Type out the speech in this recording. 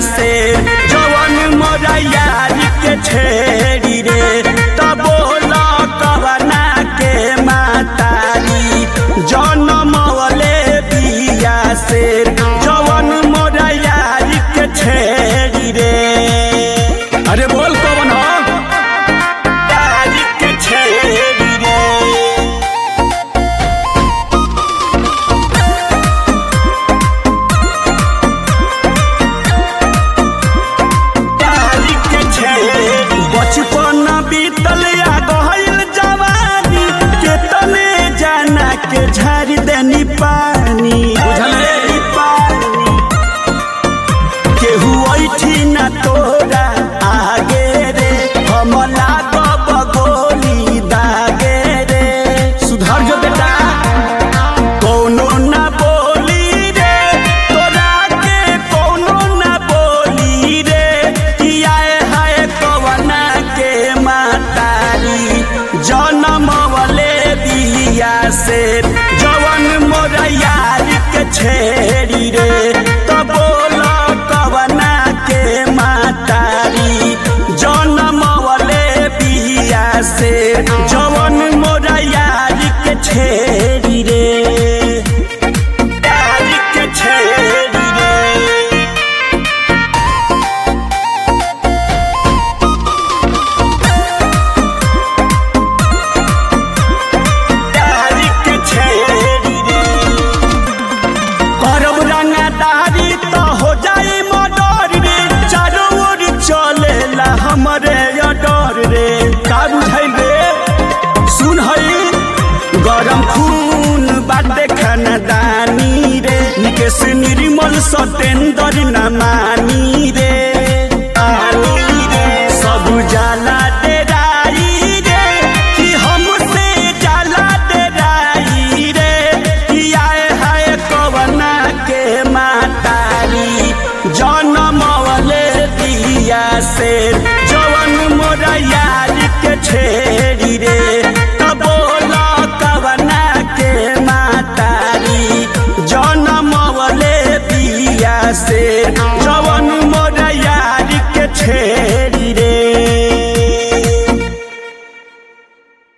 से जवन मोरा यार के छेड़ी रे तब बोला कवना के मातारी जनमवले बिया से जवन मोरा यार के छेड़ी रे अरे बोल कौन हो यार के छेड़ी रे बचपन बीतल या गहल जवानी के तने जाना के झाड़ देनी पानी बुझले पानी केहू ऐठी ना तोरा आगे रे हम लागब गोली दागे रे सुधर जो बेटा कौनो ना बोली रे तोरा के कौनो ना बोली रे किया है कवना के मातारी जनम वाले बिया से जवन मोरा यार के छेड़ी रे तो बोल कवना के मातारी जनम वाले बिया से जवन मोरा यार के छेड़ी रे यार के छेड़ी रे यार के छेड़ी रे करब रंगदारी तो हो जाए मर्डर रे चारों ओर चलेला हमरे डर रे का बुझाइल रे सुन हई गरम खून बाटे खानदानी रे निकेश निर्मल सतेंद्र न मानी रे आनी रे सब जाला डेराई रे कि हमसे जाला डेराई रे कि आए हाय कवना के मातारी जनम वाले दिया से जवन मोरा यार के छेड़ी रे